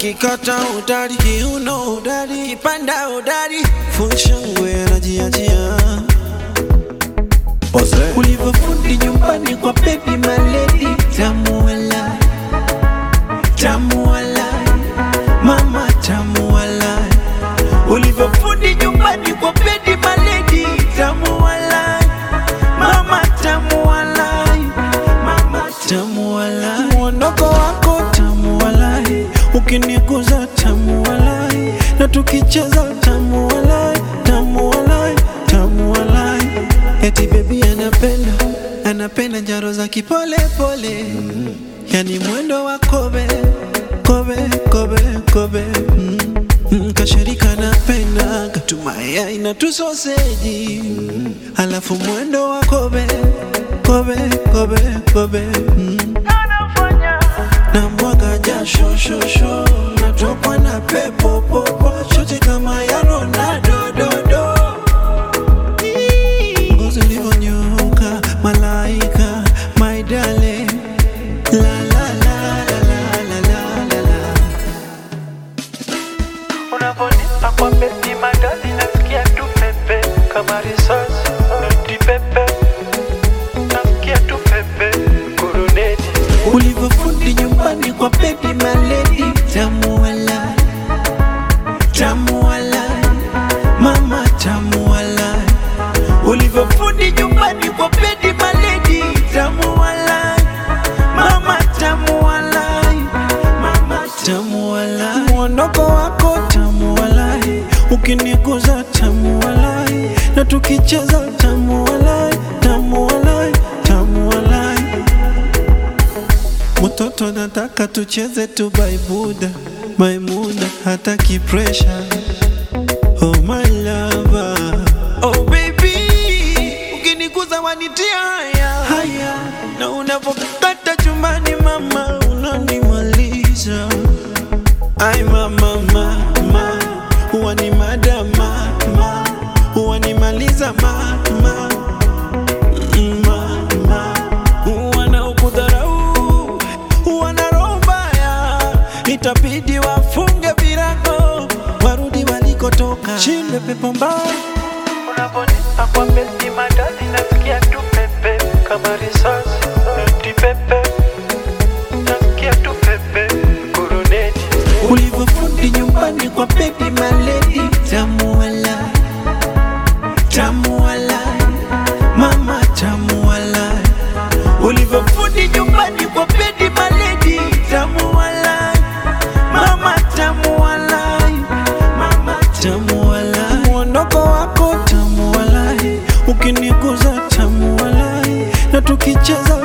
kikata udari, kiuno udari, kipanda udari, funshangwe anajiachia ulivyofundi nyumbani kwa baby maledi, tamu walai, tamu walai, mama tamu walai, ulivyofundi nyumbani kwa baby maledi, tamu walai, mama tamu walai, mama tamu walai, mwondoko wako tamu walai, ukiniguza tamu walai, na tukicheza tamu walai, tamu walai, tamu walai, eti baby anapenda anapenda njaro za kipole pole, yani mwendo wa kobe kobe kobe kobe mm. Mm, kashirika napenda katumaya na tusoseji mm. alafu mwendo wa kobe kobe kobe kobe mm. na mwaga jasho shosho natokwa na pepo popo shoti kama ya Ronaldo dodo ngozi ulivyonyoka malaika my darling la la la la la la la la la Unavonipa kwa beti madali nasikia tu pepe kama risasi noti pepe nasikia tu pepe kuruneti ulivyofundi nyumbani kwa baby maledi tamu walai tamu walai mama tamu walai ulivyofundi nyumbani kwa baby maledi tamu walai mama tamu walai mama tamu walai mwondoko wako tamu walai ukiniguza tamu walai na tukicheza tamu walai tamu walai tamu walai Mtoto nataka tucheze tu baibuda Maimuna hataki pressure Oh my lover Oh baby Ukiniguza wanitia haya Haya Na unavokata chumbani mama Unanimaliza Ay mama mama Huwa ni madama mama Huwa nimaliza mama mama wanaokudharau wana roho mbaya, itabidi wafunge virago warudi walikotoka. Shinde pepo mbaya Unavonipa kwa beti madali nasikia tu pepe kama risasi noti pepe nasikia tu pepe kuruneti ulivyofundi nyumbani kwa baby maledi, tamu walai, tamu walai, mama tamu walai, ulivyofundi nyumbani kwa baby maledi, tamu walai, mama tamu walai, mama tamu walai, mwondoko wako tamu walai, ukiniguza tamu walai, na tukicheza